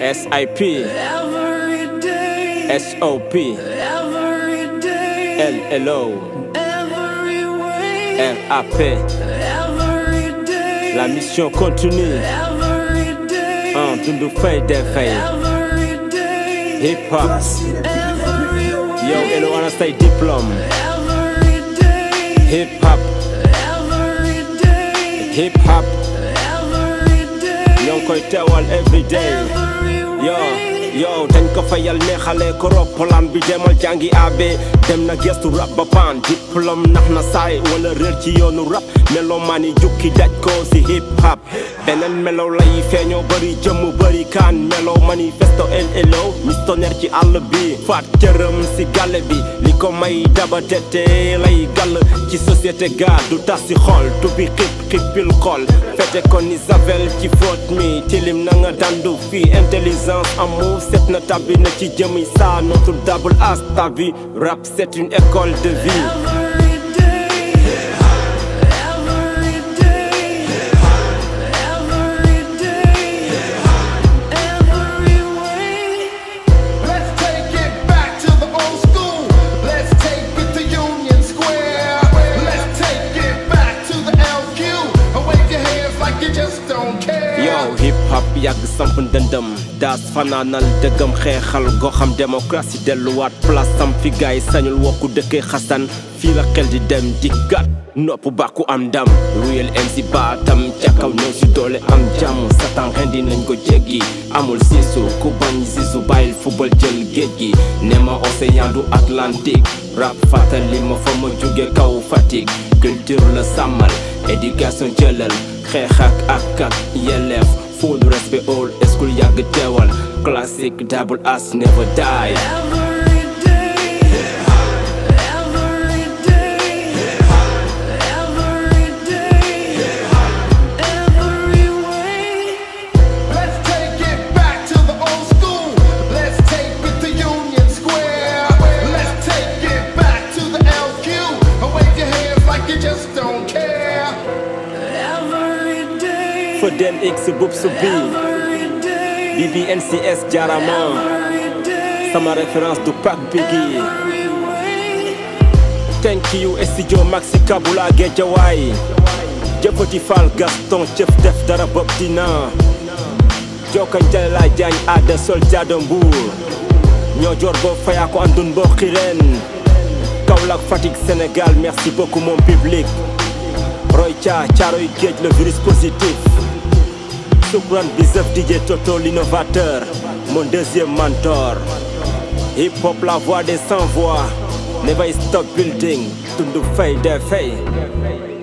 SIP every day, SOP every day, LLO every way, RAP every day, La mission continue every day, en dundu fay des fay every day, Hip hop every way, Yo elo ana say diplôme every day, Hip hop every day, Hip hop every day, ñoo ngi koy teewal every day every yo way. yo dañ ko fayal neexale ko roppalaan bi demal jàngi abe dem na gestu rap ba paan diplôme nax na saay wala réer ci yoonu rap melo maa ni jukki daj ko si hip hop beneen melo lay feeñoo bëri jëmm bëri kaan melo manifesto LLO missionnaire ci àll bi faat cëram si gàlle bi li ko may daba tete lay gàll ci société ga du tas si xol tu bi xip xippil xol fete ko ni Isabelle ci fóot mi tilim na nga dandu fii intelligence amour set na tabbi na ci jëmi saa notre double as ta vie rap c'est une école de vie Every day, every day, every day, every way. Let's take it back to the old school. Let's take it to Union Square. Let's take it back to the LQ. And wave your hands like you just don't care. yow hip hop yàgg samp ndëndëm daas fanaanal dëggam xeexal goxam démocratie delluwaat place am fi gaay sañul wokku dëkkee xasan fii la xel di dem di gat nopp bàkku am ndam ruyel MC baatam ca kaw ñëw si doole am jàmm satan rendi nañ ko jéggi amul siisu ku bañ siisu bàyyil football jël géej gi ne ma océan du Atlantique rap fàttali ma fa ma jóge kaw Fatick culture la sàmmal éducation jëlal xeex ak ak ak yelleef full respect all school yàgg teewal classic double as never die Every day, every day, every day, every way. Let's take it back to the old school. Let's take it to Union Square. Let's take it back to the LQ. And wave your hands like you just don't care. Every day, Fodel X bub su bi every day, BBNCS jarama every day, sama référence du Pac Biggie every way. thank you studio Maxi Kabula Géejawaay jëfati Fall Gaston cëf def dara bopp dina jokkañ jale la jaañ aada sol jaado mbuur ñoo jor boo fayaa ko andun boo xireen Kaolack Fatick Sénégal merci beaucoup mon public Roy Thia Caaroy Géej le virus positif Soukran Bizef DJ Toto l'innovateur mon deuxième mentor Hip hop la voix des sans voix Never stop building Tundu fay de fay